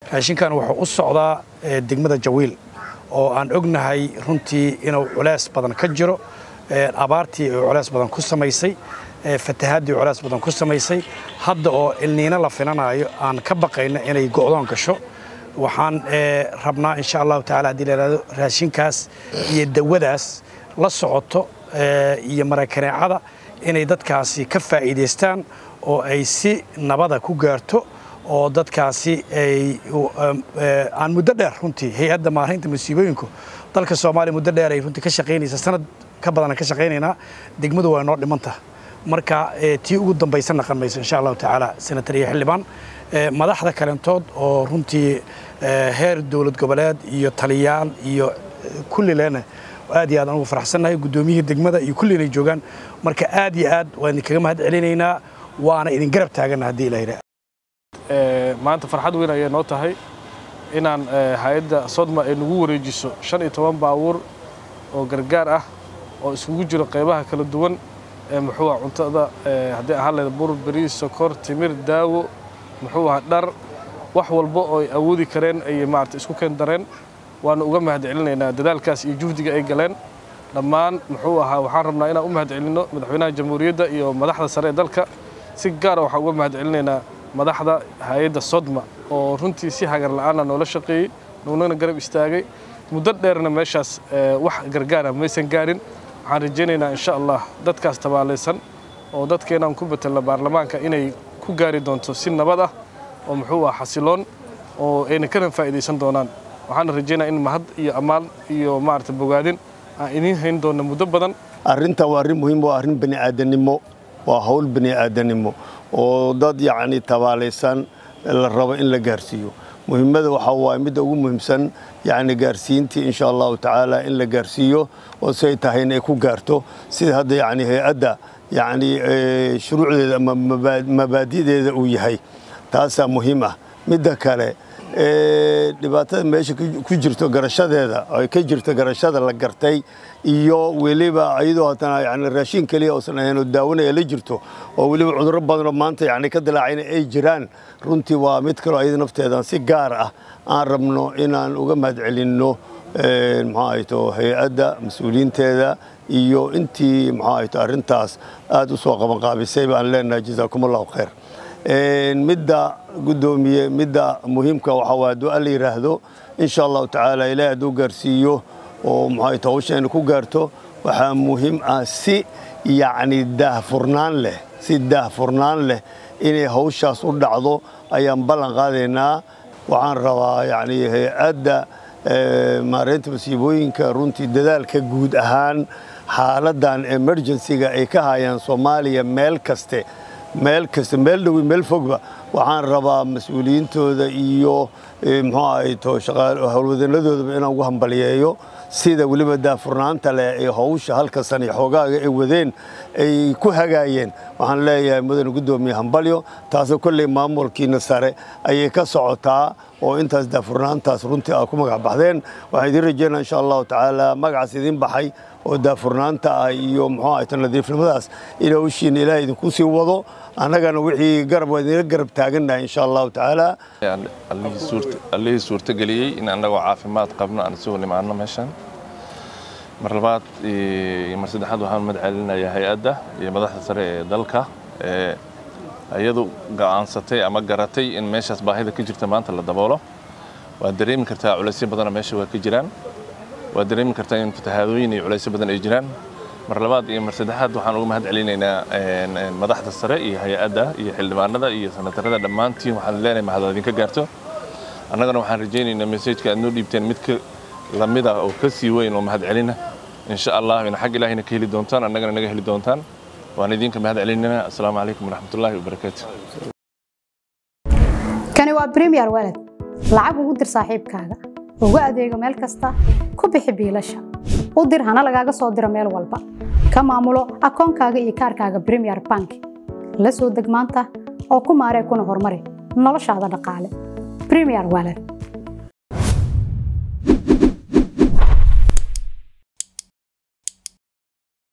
raashinkan wuxuu u socdaa degmada jawiil oo aan ognahay runtii inuu culays badan ka jiro abaartii ay culays badan ku samaysay fatahaadii culays badan ku samaysay hadda oo ilniino la filanayo aan ka baqayno inay go'doon gasho waxaan rabnaa insha allahu tacala haddii la yidhahdo raashinkaas iyo dawadaas la socoto iyo marakaneecada inay dadkaasi ka faa'iidaystaan oo ay si nabada ku gaarto oo dadkaasi ay aan muddo dheer runtii hay-adda maareynta masiibooyinku dalka soomaaliya muddo dheer ay runtii ka shaqaynaysa sanad ka badan ka shaqaynaynaa degmadu waa inoo dhimanta marka tii ugu dambaysa naqan mayso insha allahu tacaala senatar iyo xildhibaan madaxda kalentood oo runtii heer dowlad goboleed iyo taliyaal iyo kulli leena aad iyo aad aan ugu faraxsannahay guddoomiyihii degmada iyo kulli inay joogaan marka aad iyo aad waan idinkaga mahad celinaynaa waana idin garab taagana haddii ilaha yidhaha maanta farxad weyn ayay noo tahay inaan hay-adda sodma ay nagu wareejiso shan iyo toban baabuur oo gargaar ah oo isugu jiro qaybaha kala duwan ee muxuu ah cuntada haddii ahaan lahayd bur bariis sokor timir daawo muxuu aha dhar wax walba oo ay awoodi kareen ayay maarata isku keen dareen waanu uga mahad celinaynaa dadaalkaas iyo juhdiga ay galeen dhammaan muxuu ahaa waxaan rabnaa inaan u mahad celinno madaxweynaha jamhuuriyadda iyo madaxda sare ee dalka si gaara waxaan uga mahad celinaynaa madaxda hay-adda sodma oo runtii si hagar la'aana noola shaqeeyey nuunana garab istaagay muddo dheerna meeshaas wax gargaara maysan gaarin waxaan rajaynaynaa insha allah dadkaas tabaalaysan oo dadkeenaan ku betelna baarlamaanka inay ku gaari doonto si nabad ah oo muxuu ah xasiloon oo ayna kana faa'iidaysan doonaan waxaana rajaynaa in mahad iyo ammaan iyo maarata bogaadin aan idiin hayn doonna muddo badan arrinta waa arrin muhiim waa arrin bani'aadanimo waa hawl bani'aadanimo oo dad yacni tabaalaysan la rabo in la gaarsiiyo muhiimada waxaa waaye midda ugu muhiimsan yacni gaarsiintii insha allahu tacaala in la gaarsiiyo oo siay tahay in ay ku gaarto sida hadda yacni hay-adda yacni shuruucdeeda ama mabaadi'deeda uu yahay taasaa muhiim ah midda kale dhibaatada meesha ku jirto garashadeeda ay ka jirto garashada la gartay iyo weliba iyadoo haddana yani raashin keliya uusan ahayn oo daawanaya la jirto oo weliba cudurro badanoo maanta yani ka dilaacayna ay jiraan runtii waa mid kaloo iyada nafteedan si gaar ah aan rabno inaan uga mahad celinno muxuu ahayto hay-adda mas-uuliyiinteeda iyo intii muxuu ahayto arrintaas aad u soo qabanqaabisay baan leenahay jazaakum allahu khayr midda guddoomiye midda muhiimka waxaa waa hadduu alla yidhaahdo insha allahu tacaala ilaahay hadduu gaarsiiyo oo muxuu hawsheena ku gaarto waxaa muhiim ah si yacni daahfurnaan leh si daahfurnaan leh inay hawshaas u dhacdo ayaan ballan qaadaynaa waxaan rabaa yacni hay-adda maareynta masiibooyinka runtii dadaalka guud ahaan xaaladdan emergencyga ay ka hayaan soomaaliya meel kaste meel kasta meel dhowi meel fogba waxaan rabaa mas-uuliyiintooda iyo muxuu ahayto howlwadanadoodaba inaan ugu hambaliyeeyo sida weliba daafurnaanta leh ee hawsha halka san iyo xoogaaga ay wadeen ay ku hagaayeen waxaan leeyahay mudane guddoomiye hambalyo taasoo kolley maamulkiina sare ayay ka socotaa oo intaas daafurnaantaas runtii aa ku magac baxdeen waxaan idiin rajeynaa insha allahu tacaala magacaas idiin baxay oo daafurnaanta ah iyo muxuu ahayto nadiifnimadaas in hawshiina ilaahay idinku sii wado annagana wixii garab waa idinla garab taagannahay insha allahu tacaala allihii suurtageliyey in annagoo caafimaad qabno aan isugu nimaano meeshan mar labaad iyo mar saddexaad waxaan mahad celinayaa hay-adda iyo madaxda sare ee dalka ee iyadu go'aansatay ama garatay in meeshaas baahida ka jirta maanta la daboolo waad dareemi kartaa culaysyo badana meesha waa ka jiraan waad dareemi kartaa in fatahaadooyin iyo culaysyo badan ay jiraan mar labaad iyo mar saddexaad waxaan uga mahad celinaynaa madaxda sare iyo hay-adda iyo xildhibaanada iyo sanatarada dhammaantiin waxaan leenahay mahad idinka gaarto annagana waxaan rajaynaynaa mesajka aad noo dhiibteen mid ka lamid ah oo ka sii weyn oo mahad celina insha allah ina xag ilaahina ka heli doontaan annagana naga heli doontaan waan idinka mahad celinayna assalaamu calaykum waraxmatullaahi wabarakaatu kani waa premier walad lacag ugu dir saaxiibkaaga ugu adeego meel kasta ku bixi biilasha u dir hana lagaaga soo diro meel walba ka maamulo akoonkaaga iyo kaarkaaga premier bank la soo deg maanta oo ku maaree kuna horumari noloshaada dhaqaale premier walad